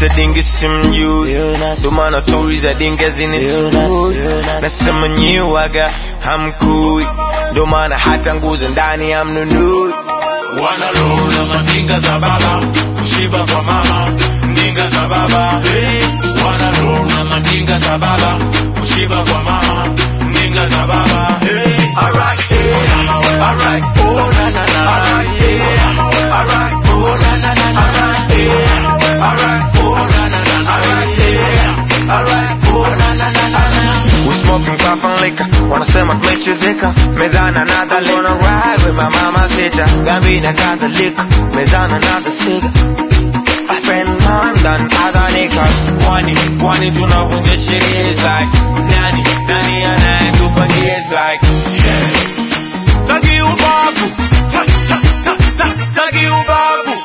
Mr. Dingi simjui ndo maana stori za dinga zinisumbui nasema nyiwaga hamkui ndo maana hata nguzo ndani hamnunui wanalola mandinga za baba kushiba kwa mama ndinga za baba hey. wanalola mandinga za baba kushiba kwa mama ndinga za baba hey. Alright, yeah. Alright, oh na na na. Alright, yeah. Alright, oh na na na. Alright, yeah. Alright, oh na na na. Alright, yeah. Alright, oh na na na na. We smoking puff and liquor wanasema tumechezeka mezana another liquor Gonna ride with my mama sita gambina kadhalika mezana another cigar I spend more than other niggas Kwani, kwani tunavunja sheria is like Nani, nani anayetupangia is like Taki ubavu. Ta- ta- ta- ta- taki ubavu.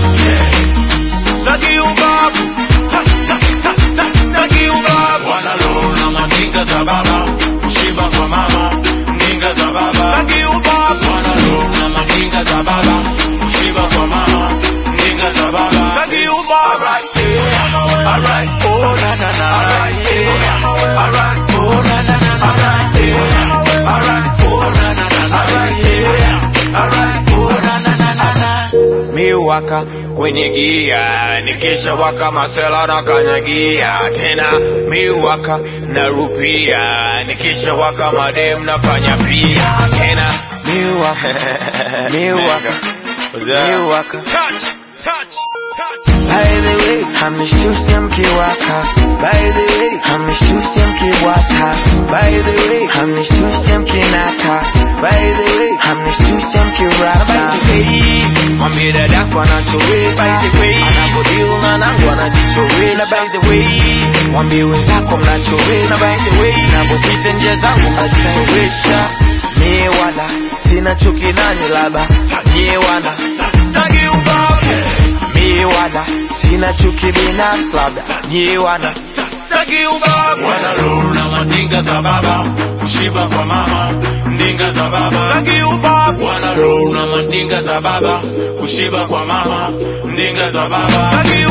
Taki ubavu. Ta- ta- ta- ta- taki ubavu. Wanalola mandinga za baba kushiba kwa mama ndinga za baba taki ubavu. Wanalola mandinga za baba kushiba kwa mama ndinga za baba taki ubavu. Alright, yeah. Alright, oh na na na. Alright, yeah. Alright, oh na na na. Alright, yeah. Alright, oh na na na. Alright, yeah. Alright, oh na na na na na. miwaka kwenye gia nikisha waka masela na kanyagia tena miwaka narupia nikisha waka madem nafanya pia tena miwaka miwaka miwaka Touch, touch, touch. By the way, hamnishtusi mkiwaka. By the way, hamnishtusi mkiwata. By the way, hamnishtusi mkinata. By the way, hamnishtusi mkirata. By the way, mwambie dadako anachoweza. By the way, anapodeal na nangu anajichoweza. By the way, mwambie wenzako mnachoweza. By the way, napopita njia zangu mnazichoweza. Mie wala sina chuki nanyi labda nyie wana Taki ubavu. mi wala sina chuki binafsi labda nyi wana Taki ubavu. Wanalola mandinga za baba kushiba kwa mama ndinga za baba taki ubavu. Wanalola mandinga za baba kushiba kwa mama ndinga za baba taki